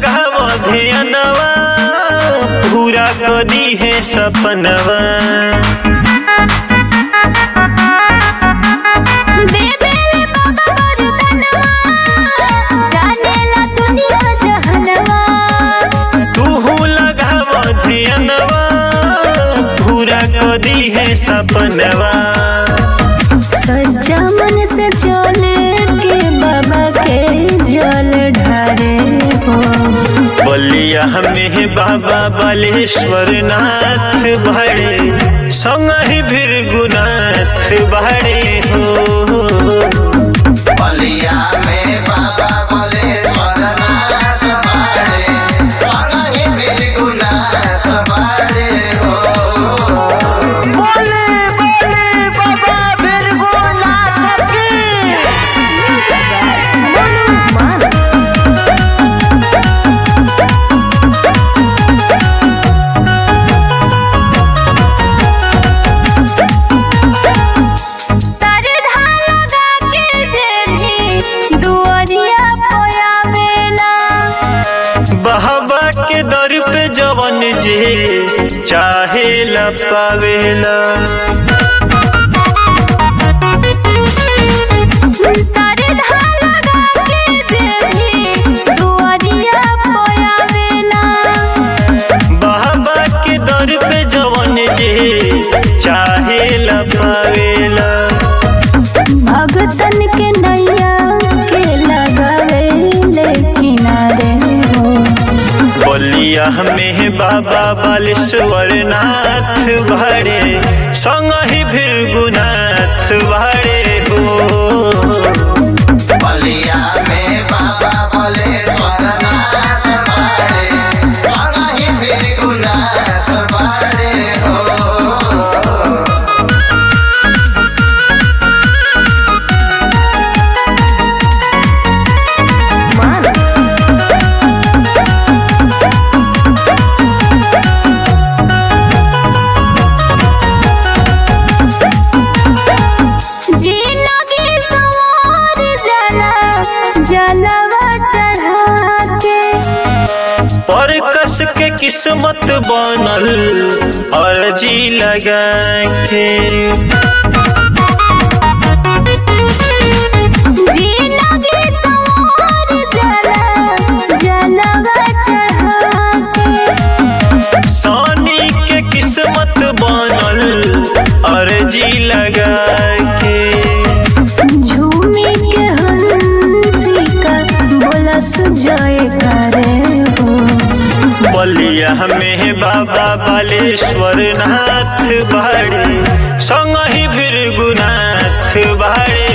लगाव ध्यानवा पूरा कदी है सपनवा देवेले बाबा वरदानवा जानेला दुनिया जहनवा तूहू लगाव ध्यानवा पूरा कदी है सपनवा सच्चा मन से चले के बाबा के जल ढारे हो बलिया में बाबा बालेश्वर नाथ भरे संग ही भृगुनाथ भरे हो बलिया में बाबा बलेश्वर नाथ बाड़े सनहि बिरगुनाथ बाड़े हो बोले बोले बाबा बिरगुनाथ की तरधा लगा के जे भी दुआरिया पोयावेला बाबा के दर पे जवन जे चाहे ला पावेला सरधा लगा के जे भी दुआरिया पोयावेला बाबा के दर पे जवन जे चाहे ला पावेला भगतन के नैया के लगावे ले किनारे हो बलिया में बाबा बालेश्वर नाथ भरे संग ही भृगुनाथ भरे हो बलिया में बाबा बलेश्वर नाथ बाड़े सनहि बिरगुनाथ बाड़े हो जिंदगी सवार जला जलवा चढ़ा के पर कस के किस्मत बनल अर्जी लगा के जिंदगी सवार जला जलवा चढ़ा के सानी के किस्मत बनल अर्जी लगा के झूमी के हंसी का बोला सुजाए करे हो बलिया में बाबा बालेश्वर नाथ भरे संग ही भृगुनाथ भरे